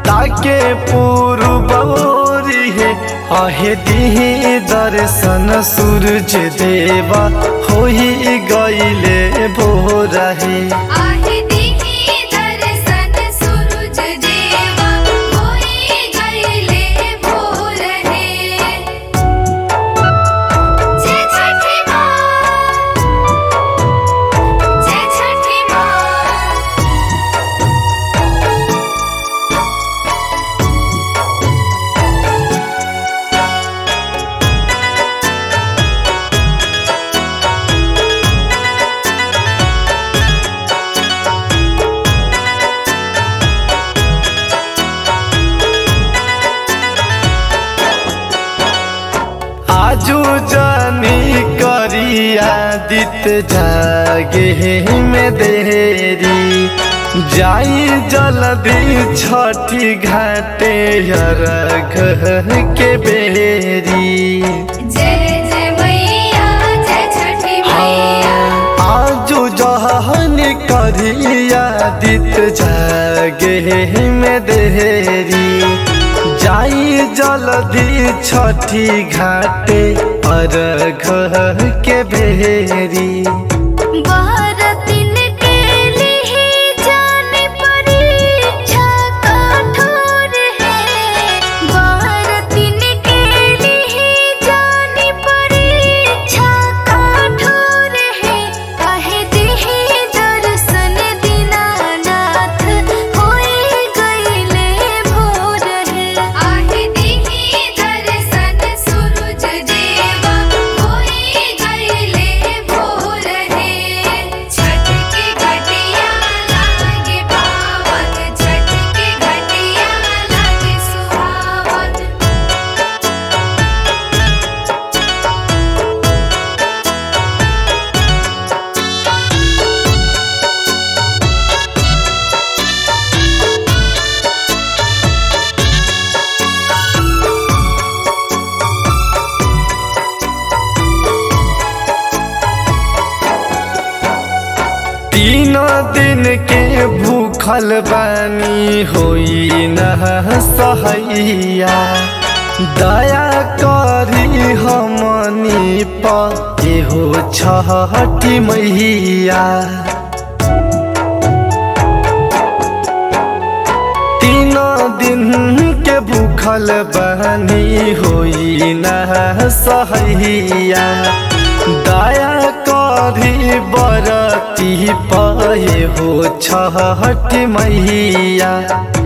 ताके पूर्वोरी है आहे दिही दर्शन सूरज देवा होई गईले भोर है आहे दिही दर्शन सूरज देवा होई गईले भोर हे जय छठी माँ जय छठी माँ आजू जानी करिया दित जागे में देरी जाई जल्दी छठी घाटे अरघ के बेरी जय जय मैया जय छठी मैया आजू जहन करिया दित जागे में देरी जाई जल्दी छठी घाटे अरघ के बेरी भारतिन के लिए जाने परीक्षा कठोर है भारतिन के लिए जाने परीक्षा कठोर है कहे देहि दर्शन दीनानाथ होई गईले भोर है आहे देहि दर्शन सूरज देवा होई गईले भोर है छठ के घटिया लागे पावन छठ के घटिया लागे सुहावन तीन दिन के भूखल बानी होई न सहैया दया करी हमनी पे हो छठी मैया तीन दिन के भूखल बहनी होई न सहैया दया करी बरती पाए हो छठ मैया